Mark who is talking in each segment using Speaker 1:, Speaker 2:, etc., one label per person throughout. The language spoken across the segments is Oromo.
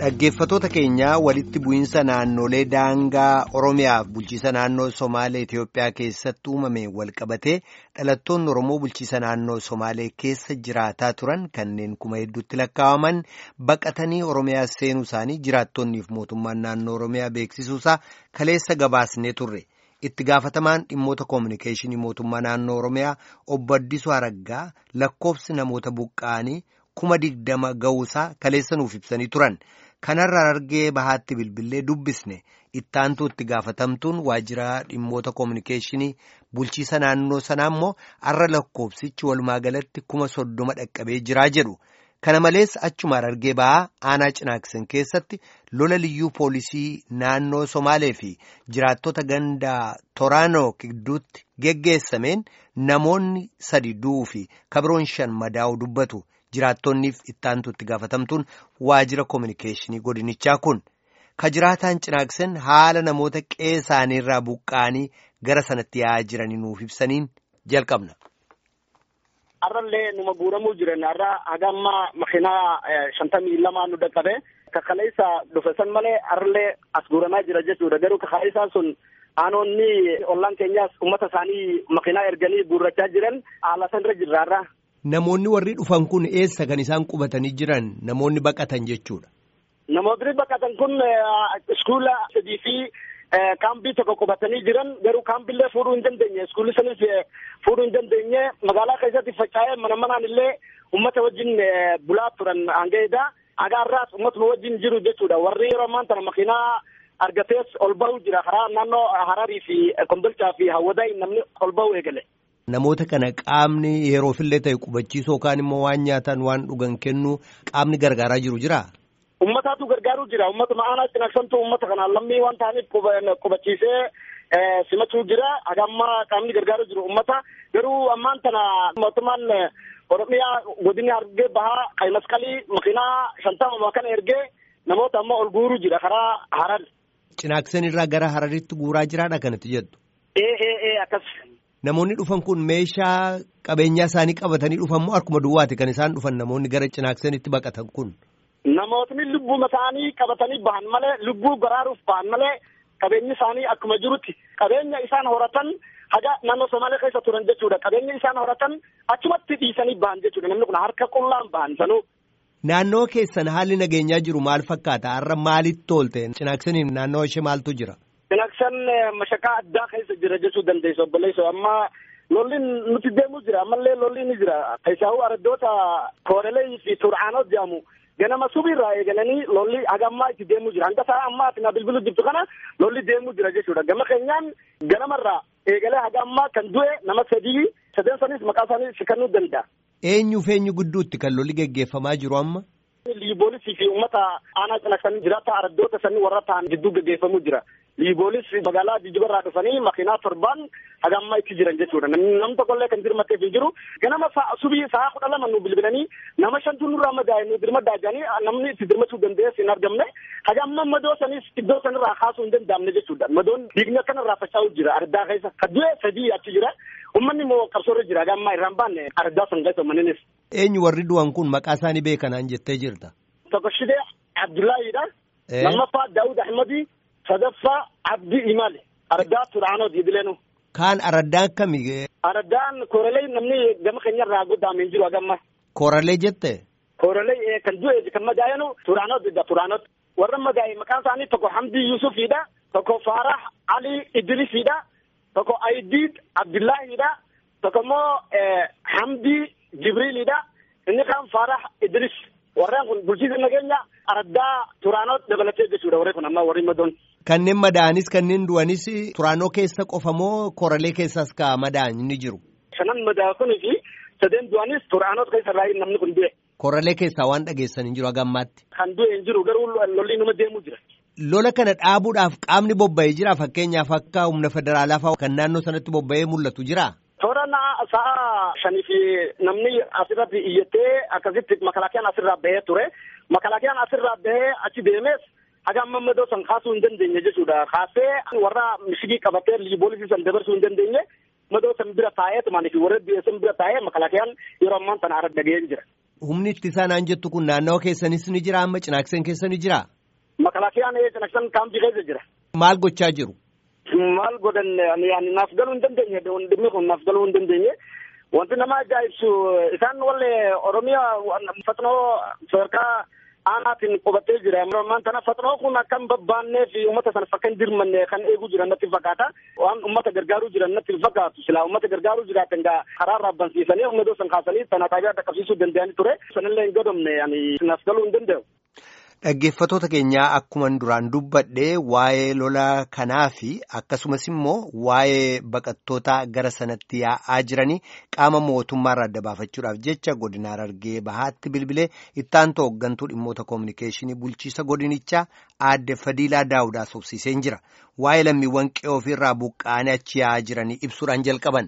Speaker 1: Dhaggeeffatoota keenyaa walitti bu'iinsa naannolee daangaa Oromiyaaf bulchiisa naannoo Somaalee Itiyoophiyaa keessatti uumame walqabatee dhalattoonni Oromoo bulchiisa naannoo Somaalee keessa jiraataa turan kanneen kuma hedduutti lakkaa'aman baqatanii Oromiyaa seenuu isaanii jiraattonniif mootummaan naannoo Oromiyaa beeksisuusaa kaleessa gabaasnee turre. Itti gaafatamaan dhimmoota koominikeeshinii mootummaa naannoo Oromiyaa obbo Addisuu Araggaa lakkoofsi namoota buqqa'anii kuma digdama ga'uusaa kaleessa nuuf ibsanii turan. Kanarraa argee bahaatti bilbilee dubbisne ittaantuu itti gaafatamtuun waajjira dhimmoota koominikeeshinii bulchiisa naannoo sanaa immoo har'a lakkoofsichi walumaa galatti kuma soddoma dhaqqabee jiraa jedhu. Kana malees achuma argee bahaa aanaa cinaaksan keessatti lola liyyuu poolisii naannoo Somaalee fi jiraattota ganda Toraanoo gidduutti geggeessameen namoonni sadi du'uu fi kabiroon shan madaa'uu dubbatu. Jiraattonniif ittaantu itti gaafatamtuun waajjira koominikeeshinii godinichaa kun ka jiraataan cinaaksan haala namoota qe'ee isaaniirraa buqqa'anii gara sanatti yaa'aa jiranii nuuf ibsaniin jalqabna.
Speaker 2: Har'allee numa guuramuu jiran har'a hagamma makiinaa shantamii lamaa nu dhaqqabe kakaleessa dhufe san malee har'allee as guuramaa jira jechuudha garuu kakaleessaan sun aanoonni ollaan keenyaas uummata isaanii makiinaa erganii guurrachaa jiran haala sanirra jirra har'a.
Speaker 1: Namoonni warri dhufan kun eessa kan isaan qubatanii jiran namoonni baqatan jechuudha.
Speaker 2: Namoonni baqatan kun iskuula sadii fi kaambii tokko qubatanii jiran garuu kaambiillee fuudhuu hin dandeenye iskuulli sanis fuudhuu hin dandeenye magaalaa keessatti faca'ee mana manaan illee uummata wajjin bulaa turan hangaedha. Agaarraas uummatuma wajjin jiru jechuudha warri yeroo ammaan tana makiinaa argatees ol bahuu jira karaa naannoo Hararii fi Kombolchaa fi Hawwadaay namni ol bahuu eegale.
Speaker 1: Namoota kana qaamni yeroofillee ta'e qubachiisuu yookaan immoo waan nyaatan waan dhugan kennu qaamni gargaaraa jiru jiraa?
Speaker 2: Uummataatu gargaaruu jira. Uummatuma aanaa cinaaksantu uummata kanaan lammii waan ta'aniif qubachiisee simachuu jira. Hagamma qaamni gargaaruu jiru uummata. Garuu ammaan tana mootummaan Oromiyaa godinni argee bahaa qayi masqalii makiinaa shantama kana ergee namoota amma ol guuruu jira karaa Harar.
Speaker 1: Cinaaksan irraa gara Hararitti guuraa jiraadha kanatti jettu?
Speaker 2: Ee ee ee akkas.
Speaker 1: Namoonni dhufan kun meeshaa qabeenyaa isaanii qabatanii dhufan moo harkuma duwwaati kan isaan dhufan namoonni gara cinaaksanitti baqatan kun?
Speaker 2: Namootni lubbuma isaanii qabatanii bahan malee lubbuu baraaruuf bahan malee qabeenyi isaanii akkuma jirutti qabeenya isaan horatan haga naannoo Somaalee keessa turan jechuudha. Qabeenya isaan horatan achumatti dhiisanii bahan jechuudha. Namni kun harka qullaan bahan sanuu.
Speaker 1: Naannoo keessan haalli nageenyaa jiru maal fakkaata? Har'a maalitti toolte? Cinaaksaniin naannoo ishee maaltu jira?
Speaker 2: Cinaaksan mashaqaa addaa keessa jira jechuu dandeessu obboleessa amma lolli nuti deemuu jira ammallee lolli ni jira keessaahu araddoota koorelee fi tur'aanot jedhamu ganama subiirraa eegalanii lolli hagammaa itti deemuu jira hanga sa'a ammaa ati na bilbilu jirtu kana lolli deemuu jira jechuudha gama keenyaan ganamarraa eegalee hagammaa kan du'e nama sadii sadeen sanis maqaa isaanii sikannuu danda'a.
Speaker 1: Eenyuuf eenyu gidduutti kan lolli geggeeffamaa jiru amma?
Speaker 2: Liiboolisii fi uummata aanaa cinaaksan jiraata araddoota sanii warra ta'an gidduu geggeeffamuu jira. Liiboolis magaalaa jijjibarraa dhufanii makiinaa torbaan hagammaa itti jiran jechuudha. Namni tokkollee kan dirmatteef hin jiru. Ganama subii sa'a kudha lama nu bilbilanii nama shantu nurraa madaa'e nu dirmaddaa jedhanii namni itti dirmachuu danda'es hin argamne. Hagamma madoo sanis iddoo sanirraa kaasuu hin danda'amne jechuudha. Madoon dhiigni akkanarraa faca'uu jira ardaa keessa. Kaddee sadii achi jira. Uummanni immoo qabsoorra jira. Hagammaa irraan baanne ardaa san keessa uummanninis.
Speaker 1: Eenyu warri du'an kun maqaa isaanii beekanaan jettee jirta?
Speaker 2: Tokko Shidee Abdullaahiidha. Lammaffaa Daawud Ahmadi. sadaffaa abdii imaale araddaa tur'aanoo idileenu.
Speaker 1: Kaan araddaan kami?
Speaker 2: Araddaan kooralee namni gama keenyarraa goddaamee jiru hagamma.
Speaker 1: Kooralee jette?
Speaker 2: Kooralee kan du'e kan madaa'enu tur'aanoo didda tur'aanoo. Warra madaa'e maqaan isaanii tokko Hamdii Yusufiidha. Tokko Faarah Ali Idrisiidha. Tokko Ayidiid Abdullaahiidha. Tokko immoo Hamdii Jibriilidha. Inni kaan Faarah Idris. Warreen kun bulchiisa nageenya araddaa Turaanoo dabalatee jechuudha warri kun amma warri madoon.
Speaker 1: Kanneen madaa'anis kanneen du'anis Turaanoo keessa qofa moo Koralee keessas ka madaa'an ni jiru?
Speaker 2: Shanan madaa'an kunii fi sadeen du'anis Turaanoo keessa irraa namni kun du'e.
Speaker 1: Koralee keessaa waan dhageessan hin jiru hagammaatti.
Speaker 2: Kan du'e hin jiru garuu lolli numa deemuu jira.
Speaker 1: Lola kana dhaabuudhaaf qaamni bobba'ee jira fakkeenyaaf akka humna federaalaa fa'aa kan naannoo sanatti bobba'ee mul'atu jira.
Speaker 2: Toora sa'a shanii fi namni asirratti iyyattee akkasitti makalakiyaan asirraa bahee ture. Makalakiyaan asirraa bahee achi deemes haga amma madoo san kaasuu hin dandeenye jechuudha. Kaasee warra mishigii qabatee liiboolisii san dabarsuu hin dandeenye madoo san bira taa'ee tumaanii fi warra biyya san bira taa'ee makalakiyaan yeroo ammaan tana arra dhaga'een jira.
Speaker 1: humni ittisaa naan jettu kun naannawa keessanis ni jira amma cinaakseen keessa ni jira.
Speaker 2: Makalaakiyaan cinaaksan kaampii keessa jira.
Speaker 1: Maal gochaa jiru?
Speaker 2: Maal godhan ani naaf galuu hin dandeenye dhimmi kun naaf galuu hin dandeenye. Wanti nama ajaa'ibsu isaan wallee Oromiyaa fatnoo sadarkaa aanaatiin qubatee jira. Ammaan tana fatnoo kun akkam babbaannee fi uummata sana fakka hin dirmanne kan eeguu jiran natti fakkaata. Waan uummata gargaaruu jiran natti fakkaatu. Silaa uummata gargaaruu jiraatan gaa karaa raabbansiisanii humna dosan kaasanii tana taabiyaa dhaqqabsiisuu danda'anii ture. Sanillee hin godhamne ani naaf galuu hin danda'u.
Speaker 1: Dhaggeeffattoota keenyaa akkuman duraan dubbadhee waa'ee lola kanaa fi akkasumas immoo waa'ee baqattoota gara sanatti yaa'aa jiranii qaama mootummaarraa adda baafachuudhaaf jecha godina Harargee bahaatti bilbilee ittaantu hooggantuu dhimmoota koominikeeshinii bulchiisa godinichaa aadde Fadiilaa Daawudaa sobsiiseen jira. Waa'ee lammiiwwan qe'oo ofirraa buqqaanii achi yaa'aa jiranii ibsuudhaan jalqaban.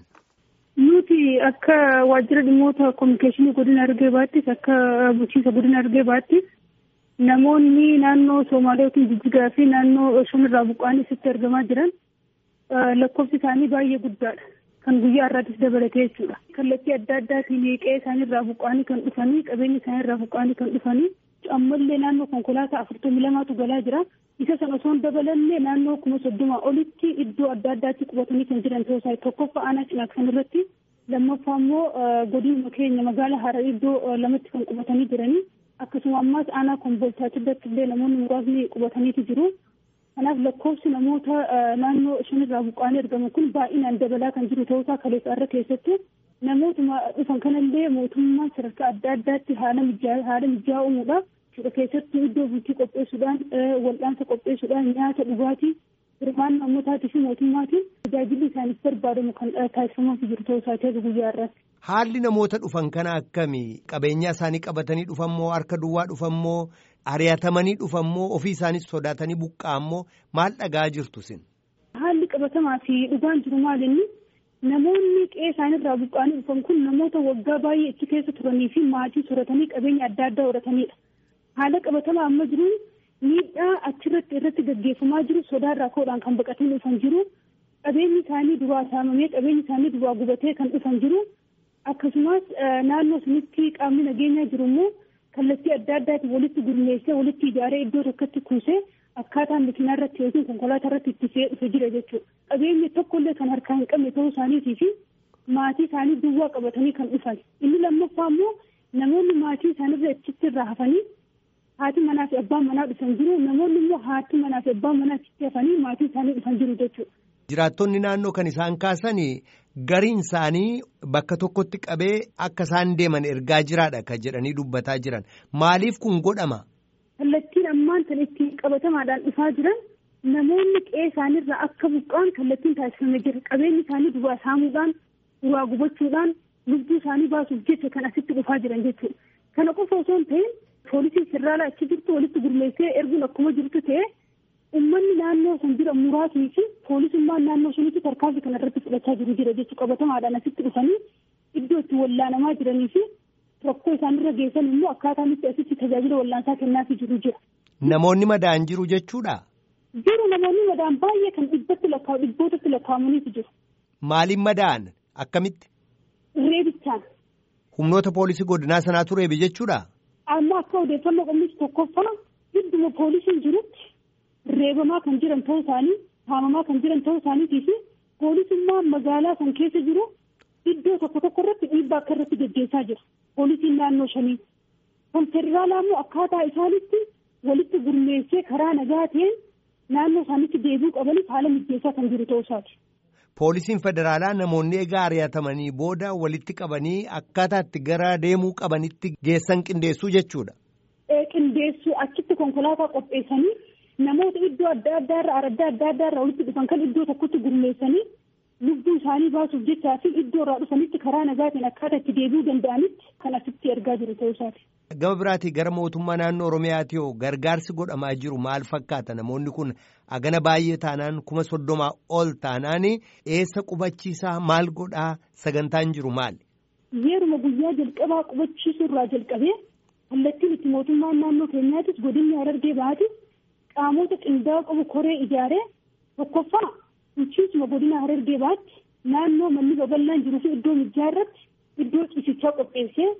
Speaker 3: Nuti akka waajjira dhimmoota koominikeeshinii godina Harargee bahattis akka bulchiisa godina Harargee bahattis. Namoonni naannoo Somaalee yookiin Jijjigaa fi naannoo Shamirraa buqqaanii asitti argamaa jiran lakkoofsi isaanii baay'ee guddaadha. Kan guyyaa irraattis dabalatee jechuudha. Kallattii adda addaatiin qe'ee isaaniirraa buqqaanii kan dhufanii qabeenya isaaniirraa buqqaanii kan dhufanii ammallee naannoo konkolaataa afurtamii lamaatu galaa jira. Isa sana osoo hin dabalanne naannoo kuma soddoma olitti iddoo adda addaatti qubatanii kan jiran ta'uu isaa tokkoffaa aanaa cinaaksan irratti lammaffaa immoo godinuma keenya magaalaa Harar iddoo lamatti kan qubatanii jiranii. akkasuma ammas aanaa kombolchaatti irratti illee namoonni muraasni qubataniitu jiru. Kanaaf lakkoofsi namoota naannoo shanirraa buqqaanii argaman kun baay'inaan dabalaa kan jiru ta'uusaa kaleessa irra keessatti namootuma dhufan kanallee mootummaan sadarkaa adda addaatti haala mijaa haala mijaa uumuudha. Keessattuu iddoo bultii qopheessuudhaan wal'aansa qopheessuudhaan nyaata dhugaatii hirmaannaa nammootaatii fi mootummaatiin tajaajilli isaaniif barbaadamu kan taasifamaa jiru ta'uu isaati guyyaa irratti.
Speaker 1: Haalli namoota dhufan kana akkamii qabeenyaa isaanii qabatanii dhufammoo harka duwwaa dhufammoo ari'atamanii dhufammoo ofii isaaniis sodaatanii buqqa'ammoo maal dhagaa jirtu sin?
Speaker 3: Haalli qabatamaa fi dhugaan jiru maalinni namoonni qe'ee isaaniirraa buqqa'anii dhufan kun namoota waggaa baay'ee achi keessa turanii fi maatii soratanii qabeenya adda addaa horatanidha. Haala qabatamaa amma jiruun miidhaa achirratti irratti gaggeeffamaa jiru sodaarraa ka'uudhaan kan baqatanii dhufan jiru qabeenyi isaanii duraa saamamee qabeenyi isaanii duraa gubatee kan dhufan jiru. akkasumas naannoo sanitti qaamni nageenyaa jiru immoo kallattii adda addaatiin walitti gurmeessee walitti ijaaree iddoo tokkotti kuusee akkaataa makiinaa irratti yookiin konkolaataa irratti itti fe'ee dhufe jira jechuudha. Qabeenya tokkollee kan harkaa hin qabne ta'uu isaaniitii fi maatii isaanii duwwaa qabatanii kan dhufan. Inni lammaffaa immoo namoonni maatii isaaniirra achitti irraa hafanii haati manaa fi abbaan manaa dhufan jiru. Namoonni immoo haati manaa fi abbaan manaa achitti hafanii maatii isaanii dhufan jiru jechuudha.
Speaker 1: Jiraattonni naannoo kan isaan kaasan gariin isaanii bakka tokkotti qabee akka isaan deeman ergaa jiraadha kan jedhanii dubbataa jiran maaliif kun godhama?
Speaker 3: Kallattiin ammaan kan ittiin qabatamaadhaan dhufaa jiran namoonni qe'ee isaaniirraa akka buqqaan kallattiin taasifamee jira qabeenyi isaanii duraa saamuudhaan duraa gubachuudhaan lubbuu isaanii baasuuf jecha kan asitti dhufaa jiran jechuudha. Kana qofa osoo hin ta'in poolisiin federaalaa achi jirtu walitti gurmeessee erguun akkuma jirtu ta'e ummanni naannoo san jira muraasni fi poolisummaan naannoo sanitti tarkaanfii kana irratti fudhachaa jiru jira jechuudha qabatamaadhaan asitti dhufanii iddoo itti wallaanamaa jiranii fi rakkoo isaanirra geessan immoo akkaataan itti asitti tajaajila wallaansaa kennaafii jiru jira.
Speaker 1: Namoonni madaan jiru jechuudha.
Speaker 3: Jiru namoonni madaan baay'ee kan dhibbatti lakkaa'u dhibbootatti lakkaa'amaniitu jiru.
Speaker 1: Maaliin madaan akkamitti?
Speaker 3: Reebichaan.
Speaker 1: Humnoota poolisii godinaa sanaatu reebe jechuudha.
Speaker 3: Amma akka odeeffannoo qabnis tokkoffaa gidduma poolisiin jirutti reebamaa kan jiran ta'uu isaanii haamamaa kan jiran ta'uu isaaniitii fi poolisummaan magaalaa san keessa jiru iddoo tokko tokko irratti dhiibbaa akka irratti gaggeessaa jira poolisiin naannoo shanii kan federaalaa immoo akkaataa isaanitti walitti gurmeessee karaa nagaa ta'een naannoo isaanitti deebi'uu qabaniif haala mijeessaa kan jiru ta'uu isaati.
Speaker 1: Poolisiin federaalaa namoonni egaa ari'atamanii booda walitti qabanii akkaataa itti gara deemuu qabanitti geessan qindeessuu jechuudha.
Speaker 3: Qindeessuu achitti konkolaataa qopheessanii namoota iddoo adda addaa irraa adda adda addaa irraa walitti dhufan kan iddoo tokkotti gurmeessanii lubbuu isaanii baasuuf jechaa fi iddoo irraa dhufanitti karaa nagaatiin akkaataa itti deebi'uu danda'anitti kan asitti ergaa jiru ta'uu isaati.
Speaker 1: Gama biraatii gara mootummaa naannoo Oromiyaati hoo gargaarsi godhamaa jiru maal fakkaata namoonni kun agana baay'ee taanaan kuma soddomaa ol taanaan eessa qubachiisaa maal godhaa sagantaan jiru maali?
Speaker 3: Yeruma guyyaa jalqabaa qubachiisuu irraa jalqabee kallattiin itti mootummaan naannoo keenyaatis godinni Harargee baatis qaamota qindaa'oo qabu koree ijaaree tokkoffaa bulchiinsuma godina Harargee baatti naannoo manni babal'aan jiruu fi iddoo mijaa irratti iddoo ciisichaa qopheessee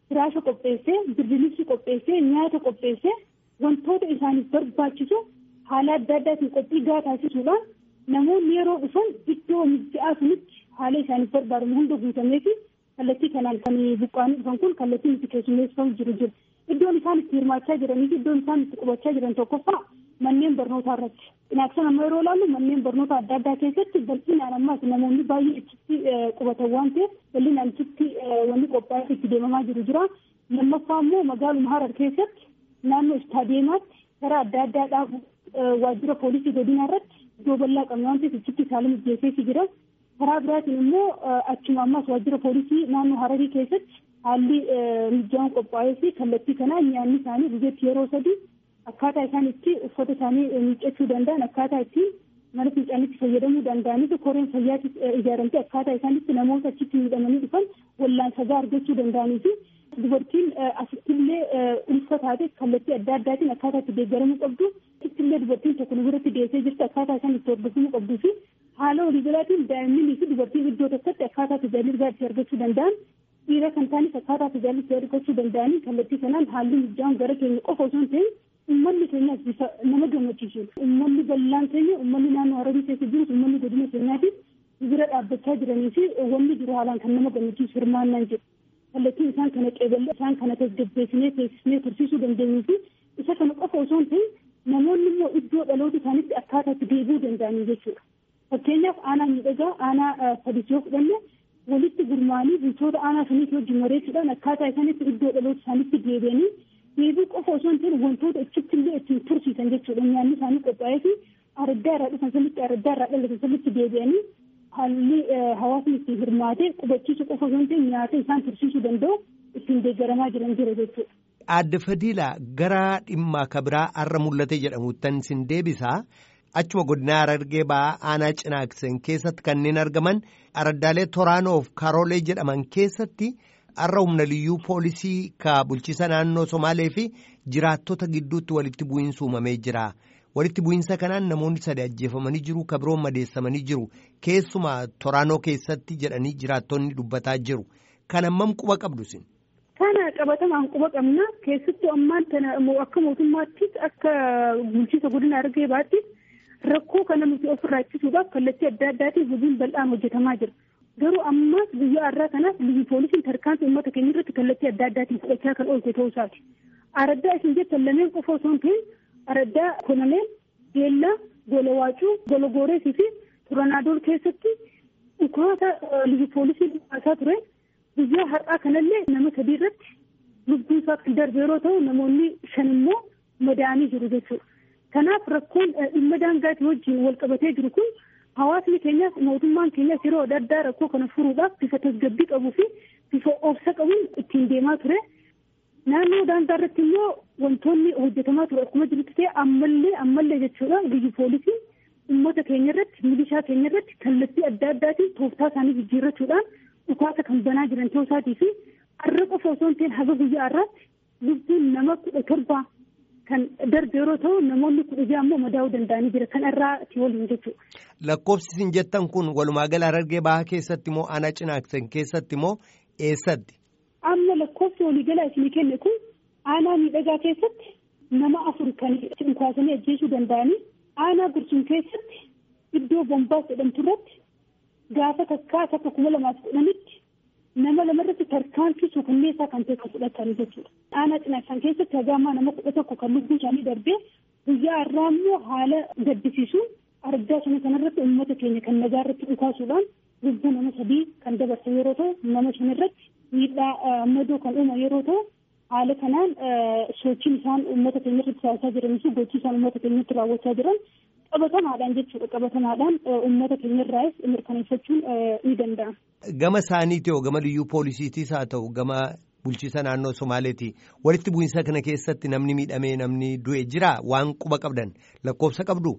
Speaker 3: firaasha qopheessee birdilibsi qopheessee nyaata qopheessee wantoota isaaniif barbaachisu haala adda addaatiin qophii gahaa taasisuudhaan namoonni yeroo dhufan iddoo mijja'aa sunitti haala isaaniif barbaadamu hunda guutamee fi kallattii kanaan kan buqqaanii dhufan kun kallattii nuti keessummeessifamu jiru jiru. Iddoon isaan itti hirmaachaa jiranii fi iddoon isaan itti qubachaa jiran tokkoffaa manneen barnootaa irratti. Inaaksan amma yeroo ilaallu manneen barnoota adda addaa keessatti bal'inaan ammaas namoonni baay'ee achitti qubatan waan ta'eef bal'inaan achitti wanni qophaa'ee itti deemamaa jiru jira. Lammaffaa immoo magaaluma Harar keessatti naannoo istaadiyeemaatti karaa adda addaa dhaabu waajjira poolisii godina irratti iddoo bal'aa qabna waan ta'eef achitti saala mijjeessee jira. Karaa biraatiin immoo achuma ammas waajjira poolisii naannoo Hararii keessatti haalli mijjaa'uun qophaa'ee fi kallattii kanaan nyaanni isaanii guyyaatti yeroo sadii akkaataa isaan itti uffata isaanii miiccachuu danda'an akkaataa itti mana fincaanitti fayyadamuu danda'anii fi koreen fayyaatti ijaaramtee akkaataa isaan itti namoota achitti miidhamanii dhufan wallaansa gahaa argachuu danda'anii fi dubartiin asittillee ulfa taate kallattii adda addaatiin akkaataa itti deeggaramuu qabdu asittillee dubartiin tokko nu biratti deessee jirti akkaataa isaan itti hordofamuu qabduu fi haala waliigalaatiin daa'immanii fi dubartiin iddoo tokkotti akkaataa tajaajila itti argachuu danda'an dhiira kan taanis akkaataa tajaajila itti argachuu danda'anii kallattii kanaan haalli mijjaa'uun gara keenya qofa osoo hin ta'in uummanni keenyaas bifa nama gammachiisu uummanni bal'aan keenya uummanni naannoo hararii keessa jirus uummanni godina keenyaatiif bira dhaabbachaa jiranii fi wanni jiru haalaan kan nama gammachiisu hirmaannaan jedhu kallattiin isaan kana qeeballe isaan kana tasgabbeessinee teessisnee tursiisuu dandeenyuu fi isa kana qofa osoo hin ta'in namoonni immoo iddoo dhaloota isaaniitti akkaataa itti deebi'uu danda'anii jechuudha. Fakkeenyaaf aanaa miidhagaa aanaa sadis yoo fudhanne walitti gurmaanii bultoota aanaa saniif wajjin mareechuudhaan akkaataa isaaniitti iddoo dhaloota isaaniitti deebi'anii deebii qofa osoo hin ta'in wantoota achitti illee ittiin tursiisan jechuudha nyaanni isaanii qophaa'ee fi araddaa irraa dhufan sanitti araddaa irraa dhalatan sanitti deebi'anii haalli hawaasni ittiin hirmaatee qubachiisu qofa osoo hin ta'in nyaata isaan tursiisuu danda'u ittiin deeggaramaa jiran jira jechuudha.
Speaker 1: Aadde Fadiilaa gara dhimma kabiraa har'a mul'ate jedhamuttan sin deebisaa. Achuma godina Harargee ba'aa aanaa Cinaaksen keessatti kanneen argaman araddaalee Toraanoof Karoolee jedhaman keessatti har'a humna liyyuu poolisii ka bulchiisa naannoo Somaalee fi jiraattota gidduutti walitti bu'iinsa uumamee jira. Walitti bu'iinsa kanaan namoonni sadi ajjeefamanii jiru kabiroon madeessamanii jiru. Keessumaa Toraanoo keessatti jedhanii jiraattonni dubbataa jiru. Kan ammam quba qabdu sin?
Speaker 3: Kana qabatamaan quba qabna. Keessattuu ammaan tana akka mootummaattis akka bulchiisa godina Harargee baatti rakkoo kana nuti ofirraa ittisuudhaaf kallattii adda addaatiin hojiin bal'aan hojjetamaa jira. Garuu ammas guyyaa har'aa kanaaf biyyi poolisiin tarkaanfii uummata keenya irratti kallattii adda addaatiin fudhachaa kan oolte ta'uu isaati. Araddaa isin jettan lameen qofa osoo hin ta'in araddaa kononeel, geellaa, golawaacuu, gologooreesii fi turanaadool keessatti dhukaasa biyyi poolisiin dhukaasaa ture. Guyyaa har'aa kanallee nama sadii irratti lubbuun isaa kan darbe yeroo ta'u namoonni shan immoo madaa'anii jiru jechuudha. Kanaaf rakkoon dhimma daangaatii wajjin wal qabatee jiru kun hawaasni keenyaas mootummaan keenyaas yeroo adda addaa rakkoo kana furuudhaaf bifa tasgabbii qabuu fi bifa obsa qabuun ittiin deemaa ture. Naannoo daangaa irratti immoo wantoonni hojjetamaa ture akkuma jirutti ta'e ammallee ammallee jechuudha biyyi poolisii uummata keenya irratti milishaa keenya irratti kallattii adda addaatiin tooftaa isaanii jijjiirrachuudhaan dhukaasa kan banaa jiran ta'uu isaatii fi har'a qofa osoo hin ta'in haga guyyaa har'aatti lubbuun nama kudha torba kan darbe yeroo ta'u namoonni kudha ja'a ammoo madaa'uu danda'anii jira kan irraati waliin jechuudha.
Speaker 1: Lakkoofsi isin jettan kun walumaa gala Harargee bahaa keessatti moo aanaa cinaaksan keessatti moo eessatti?
Speaker 3: Amma lakkoofsi waliigalaa isinii kenne kun aanaa miidhagaa keessatti nama afur kan dhukaasanii ajjeesuu danda'anii aanaa gursum keessatti iddoo bombaas jedhamtu irratti gaafa takkaa takka kuma lamaaf kudhanitti nama lamarratti tarkaanfii suukanneessaa kan ta'e kan fudhatan jechuudha. Aanaa cinaaksan keessatti hagaamaa nama kudha tokko kan lubbuun isaanii darbee guyyaa har'aa immoo haala gaddisiisuun argaa sana kanarratti uummata keenya kan nagaa irratti dhukaasuudhaan lubbuu nama sadii kan dabarsan yeroo ta'u nama shanirratti miidhaa madoo kan uuman yeroo ta'u haala kanaan sochiin isaan uummata keenya irratti taasisaa jiranii fi gochii isaan uummata keenyatti raawwachaa jiran qabatamaadhaan jechuudha qabatamaadhaan uummata keenya irraas mirkaneeffachuun ni danda'ama.
Speaker 1: Gama isaaniiti hoo gama liyyuu poolisiitiis haa ta'u gama bulchiisa naannoo Somaaleeti walitti bu'iinsa kana keessatti namni miidhamee namni du'e jira waan quba qabdan lakkoofsa qabdu.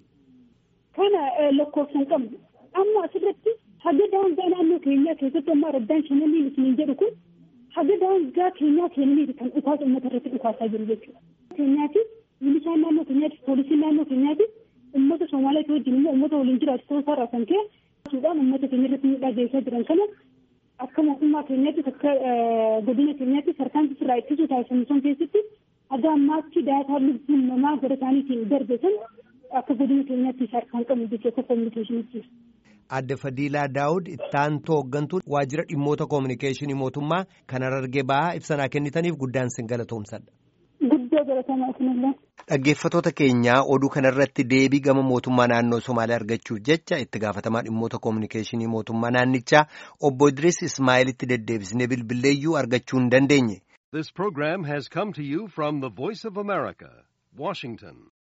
Speaker 3: Kana lakkoofsa hin qabdu amma asirratti haga daangaa naannoo keenyaa keessatti amma araddaan shananii isiniin jedhu kun haga daangaa keenyaa keenyaniiti kan dhukaasa uummata irratti dhukaasaa jiru jechuudha. Keenyaatiif milishaan naannoo keenyaatiif poolisiin naannoo keenyaatiif uummata Somaaliyaa wajjin immoo uummata waliin jiraatu ta'uu isaa irraa kan ka'e suudhaan uummata keenya irratti miidhaa geessaa jiran kana akka mootummaa keenyatti akka godina keenyatti sarkaan irraa ittisuu taasifamu sun keessatti haga ammaatti daataa lubbuun namaa gara isaaniitiin darbe san akka godina keenyatti sarkaan qabnu jechuudha akka kominikeeshinitti.
Speaker 1: Adde Fadiilaa Daawud ittaantoo hooggantuu waajjira dhimmoota koominikeeshinii mootummaa kan Harargee bahaa ibsanaa kennitaniif guddaan sin galatoomsadha.
Speaker 3: Guddoo galatamaa isinillee.
Speaker 1: Dhaggeeffattoota keenyaa oduu kanarratti deebii gama mootummaa naannoo Somaalee argachuuf jecha itti gaafatamaa dhimmoota koominikeeshinii mootummaa naannichaa obbo Idris Ismaa'ilitti deddeebisnee bilbilleeyyuu argachuu hin dandeenye.
Speaker 4: This program has come to you from the Voice of America, Washington.